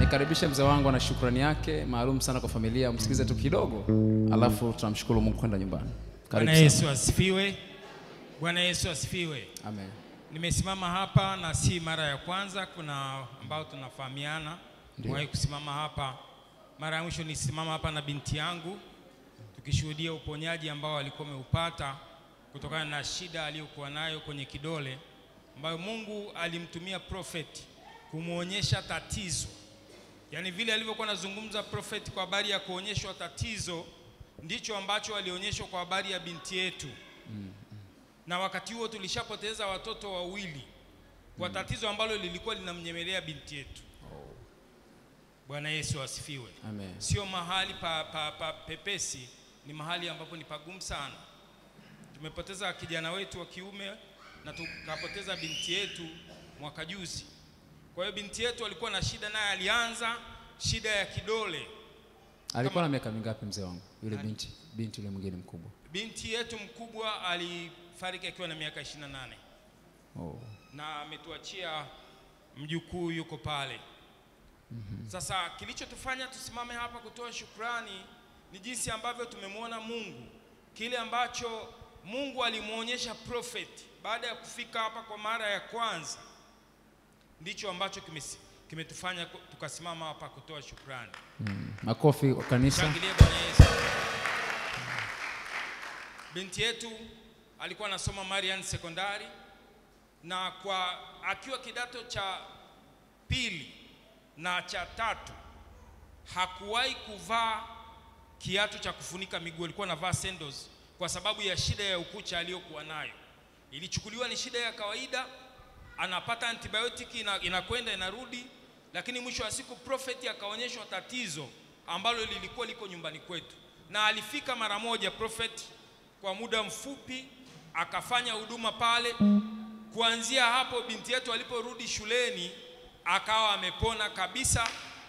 nikaribishe mzee wangu na shukrani yake maalum sana kwa familia. Msikilize tu kidogo, alafu tunamshukuru Mungu kwenda nyumbani. Karibu Bwana sana. Yesu asifiwe. Bwana Yesu asifiwe. Amen. Nimesimama hapa na si mara ya kwanza, kuna ambao tunafahamiana. Nimewahi kusimama hapa. Mara ya mwisho nilisimama hapa na binti yangu tukishuhudia uponyaji ambao alikuwa ameupata kutokana na shida aliyokuwa nayo kwenye kidole, ambayo Mungu alimtumia prophet kumwonyesha tatizo. Yaani vile alivyokuwa anazungumza prophet kwa habari ya kuonyeshwa tatizo, ndicho ambacho alionyeshwa kwa habari ya binti yetu na wakati huo tulishapoteza watoto wawili kwa tatizo ambalo lilikuwa linamnyemelea binti yetu. Bwana Yesu asifiwe. Amen. Sio mahali pa, pa, pa pepesi, ni mahali ambapo ni pagumu sana. Tumepoteza kijana wetu wa kiume na tukapoteza binti yetu mwaka juzi. Kwa hiyo binti yetu alikuwa na shida, naye alianza shida ya kidole. Alikuwa na miaka mingapi mzee wangu? Yule binti, binti yule mwingine mkubwa. Binti yetu mkubwa alifariki akiwa na miaka 28 Oh. na ametuachia mjukuu yuko pale. Sasa kilichotufanya tusimame hapa kutoa shukrani ni jinsi ambavyo tumemwona Mungu, kile ambacho Mungu alimwonyesha prophet baada ya kufika hapa kwa mara ya kwanza, ndicho ambacho kimesi- kimetufanya ku- tukasimama hapa kutoa shukrani. Makofi wa kanisa. Shangilie Bwana Yesu. Binti yetu alikuwa anasoma Marian Sekondari na kwa akiwa kidato cha pili na cha tatu hakuwahi kuvaa kiatu cha kufunika miguu, alikuwa anavaa sandals kwa sababu ya shida ya ukucha aliyokuwa nayo. Ilichukuliwa ni shida ya kawaida, anapata antibiotiki ina, inakwenda inarudi, lakini mwisho wa siku prophet akaonyeshwa tatizo ambalo lilikuwa liko nyumbani kwetu, na alifika mara moja prophet kwa muda mfupi akafanya huduma pale. Kuanzia hapo binti yetu aliporudi shuleni akawa amepona kabisa.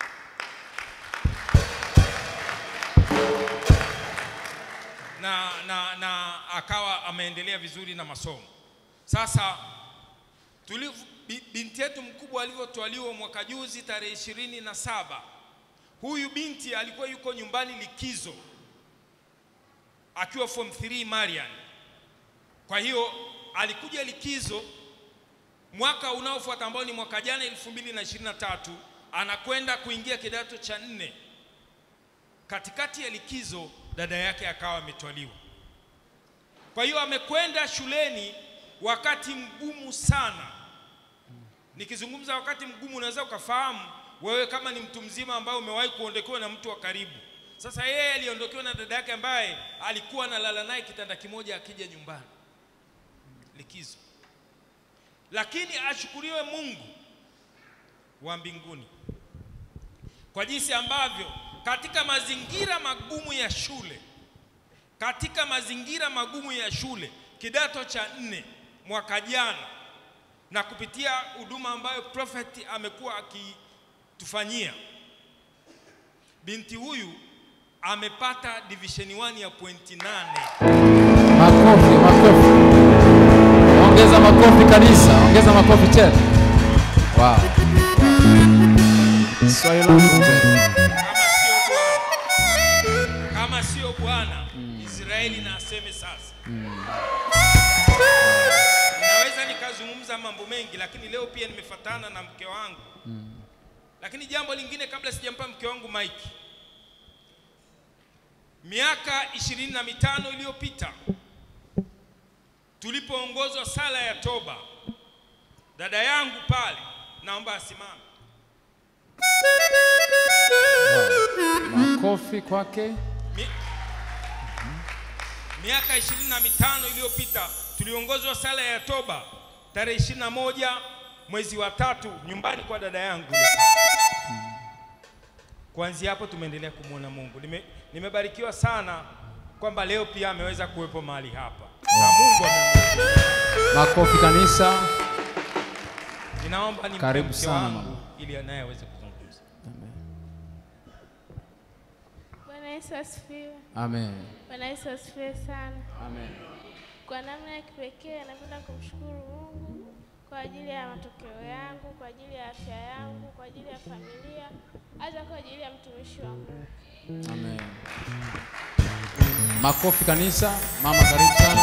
na, na, na akawa ameendelea vizuri na masomo. Sasa tulivu, bi- binti yetu mkubwa alivyotwaliwa mwaka juzi tarehe ishirini na saba, huyu binti alikuwa yuko nyumbani likizo akiwa form 3 Marian. Kwa hiyo alikuja likizo mwaka unaofuata ambao ni mwaka jana 2023 anakwenda kuingia kidato cha nne. Katikati ya likizo dada yake akawa ametwaliwa. Kwa hiyo amekwenda shuleni wakati mgumu sana. Nikizungumza wakati mgumu, unaweza ukafahamu wewe kama ni mtu mzima ambaye umewahi kuondokewa na mtu wa karibu. Sasa yeye aliondokewa na dada yake ambaye alikuwa analala naye kitanda kimoja akija nyumbani likizo, lakini ashukuriwe Mungu wa mbinguni kwa jinsi ambavyo katika mazingira magumu ya shule, katika mazingira magumu ya shule kidato cha nne mwaka jana, na kupitia huduma ambayo prophet amekuwa akitufanyia, binti huyu amepata division 1 ya pointi nane. Makofi, makofi. Ongeza makofi kanisa, ongeza makofi tena. Wow. Swali langu tena. Kama sio Bwana, kama sio Bwana, Israeli na aseme sasa. Naweza nikazungumza mambo mengi, lakini leo pia nimefatana na mke wangu. Lakini jambo lingine, kabla sijampa mke wangu maiki, miaka ishirini na mitano iliyopita tulipoongozwa sala ya toba, dada yangu pale, naomba asimame. Makofi kwake. Mi- miaka ishirini na mitano iliyopita tuliongozwa sala ya toba tarehe ishirini na moja mwezi wa tatu nyumbani kwa dada yangu. Kuanzia hapo tumeendelea kumwona Mungu. Nime, nimebarikiwa sana kwamba leo pia ameweza kuwepo mahali hapa na Mungu amemwezesha. Makofi kanisa. Ninaomba nimpe Karibu mke sana, wangu mama. ili naye aweze kuzungumza. Bwana Yesu asifiwe. Amen. Bwana Yesu asifiwe sana. Amen. Kwa namna ya kipekee napenda kumshukuru Mungu kwa kwa ajili ya matokeo yangu, kwa ajili ya afya yangu, kwa ajili ya familia, hata kwa ajili ya mtumishi wa Mungu. Amen. Makofi kanisa. Mama karibu sana.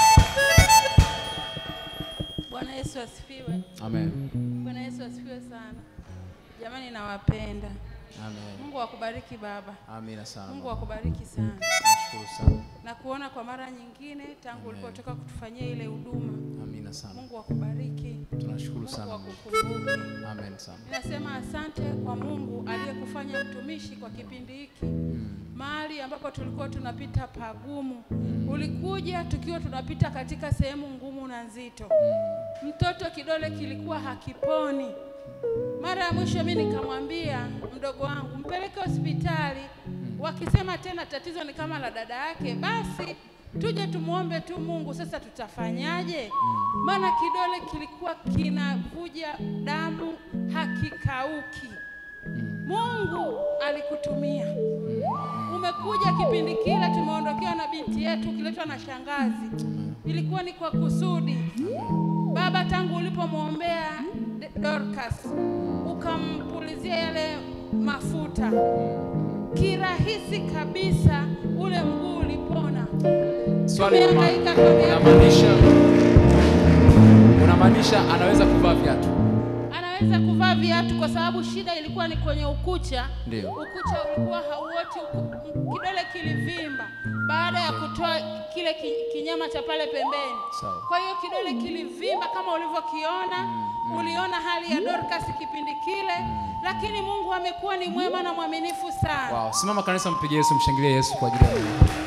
Bwana Yesu asifiwe. Amen. Bwana Yesu asifiwe sana. Jamani nawapenda. Amen. Mungu akubariki baba. Amina sana. Mungu mama. akubariki sana. Nashukuru sana. Na kuona kwa mara nyingine tangu ulipotoka kutufanyia ile huduma. Amina sana. Mungu akubariki. Tunashukuru Mungu sana. Mungu. akukumbuke. Amen sana. Ninasema asante kwa Mungu aliyekufanya mtumishi kwa kipindi hiki. Mahali ambapo tulikuwa tunapita pagumu. Ulikuja tukiwa tunapita katika sehemu ngumu na nzito. Mtoto kidole kilikuwa hakiponi. Mara ya mwisho mimi nikamwambia mdogo wangu mpeleke hospitali, wakisema tena tatizo ni kama la dada yake, basi tuje tumuombe tu Mungu. Sasa tutafanyaje? Maana kidole kilikuwa kinavuja damu, hakikauki. Mungu alikutumia, umekuja kipindi kile, tumeondokewa na binti yetu, ukiletwa na shangazi, ilikuwa ni kwa kusudi. Baba, tangu ulipomwombea D- Dorcas ukampulizia yale mafuta, kirahisi kabisa ule mguu ulipona. Swali mama, Tumehangaika kwa miaka- unamaanisha unamaanisha anaweza kuvaa viatu? Anaweza kuvaa viatu kwa sababu shida ilikuwa ni kwenye ukucha. Ndio. Ukucha ulikuwa hauoti, uku- m- kidole kilivimba baada ya kutoa kile ki, kinyama cha pale pembeni. Sawa. Kwa hiyo kidole kilivimba kama ulivyokiona. Uliona hali ya Dorcas kipindi kile, lakini Mungu amekuwa ni mwema na mwaminifu sana. Wow. Simama kanisa, mpige Yesu, mshangilie Yesu kwa ajili ya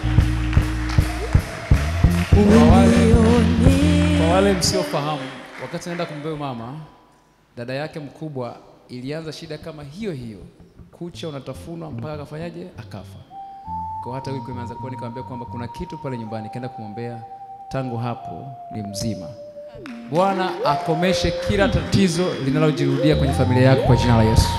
kwa wale, kwa wale msiofahamu, wakati naenda kumbeba mama, dada yake mkubwa ilianza shida kama hiyo hiyo, kucha unatafunwa mpaka akafanyaje, akafa. Kwa hata wiki imeanza kuwa, nikamwambia kwamba kuna kitu pale nyumbani, kaenda kumwombea. Tangu hapo ni mzima. Bwana akomeshe kila tatizo linalojirudia kwenye familia yako kwa jina la Yesu.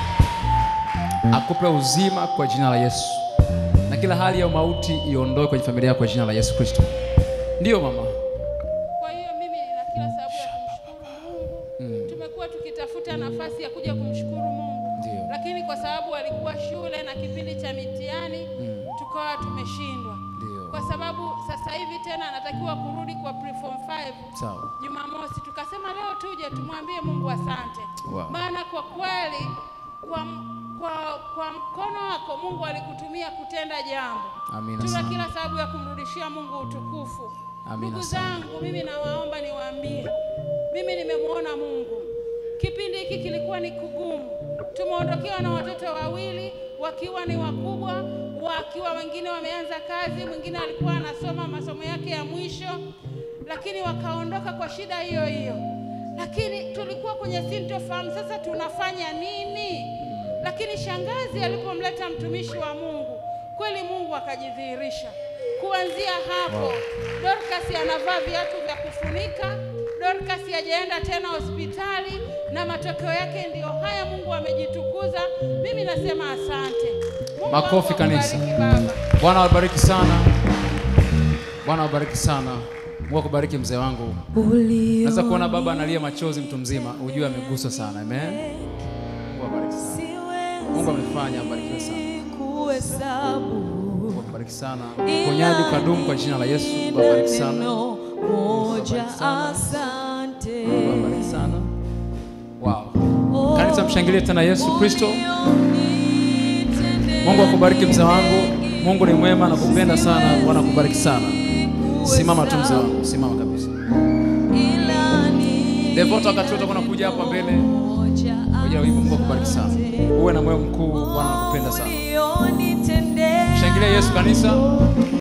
Akupe uzima kwa jina la Yesu, na kila hali ya mauti iondoe kwenye familia yako kwa jina la Yesu Kristo. Ndiyo mama. Kwa hiyo mimi nina kila sababu ya kumshukuru Mungu. Tumekuwa tukitafuta nafasi ya kuja kumshukuru Mungu, Ndio. lakini kwa sababu alikuwa shule na kipindi cha mitihani tukawa tumeshindwa, Ndio. kwa sababu sasa hivi tena anatakiwa kurudi kwa preform 5 Sawa. Jumamosi. Tukasema leo tuje tumwambie Mungu asante, Wow. maana kwa kweli kwa, kwa, kwa mkono wako Mungu alikutumia kutenda jambo. Amina Tuna sana. kila sababu ya kumrudishia Mungu utukufu. Amina Ndugu sana. zangu, mimi nawaomba niwaambie, mimi nimemwona Mungu. Kipindi hiki kilikuwa ni kugumu, tumeondokewa na watoto wawili wakiwa ni wakubwa, wakiwa wengine wameanza kazi, mwingine alikuwa anasoma masomo yake ya mwisho, lakini wakaondoka kwa shida hiyo hiyo. Lakini tulikuwa kwenye sintofahamu, sasa tunafanya nini? Lakini shangazi alipomleta mtumishi wa Mungu, kweli Mungu akajidhihirisha. Kuanzia hapo Dorcas anavaa viatu vya kufunika. Dorcas hajaenda tena hospitali, na matokeo yake ndiyo haya. Mungu amejitukuza. Mimi nasema asante. Mungu Makofi wangu kanisa. akubariki Baba. Bwana wabariki sana. Bwana wabariki sana. Mungu akubariki mzee wangu. Naweza kuona baba analia machozi mtu mzima, ujue ameguswa sana. Amen. Mungu abariki sana. Mungu amefanya abarikiwe sana. Mungu akubariki sana. Uponyaji ukadumu kwa jina la Yesu. Mungu abariki sana. moja Asante. Mungu asante abariki sana. Wow. Kanisa mshangilie tena Yesu Kristo. Mungu akubariki mzee wangu. Mungu ni mwema na kupenda sana. Bwana akubariki sana. Simama tu mzee wangu, simama kabisa. Devota wakati wote kuja hapa mbele kwa ajili ya wimbo. Mungu akubariki sana. Uwe na moyo mkuu, Bwana anakupenda sana. Shangilia Yesu kanisa.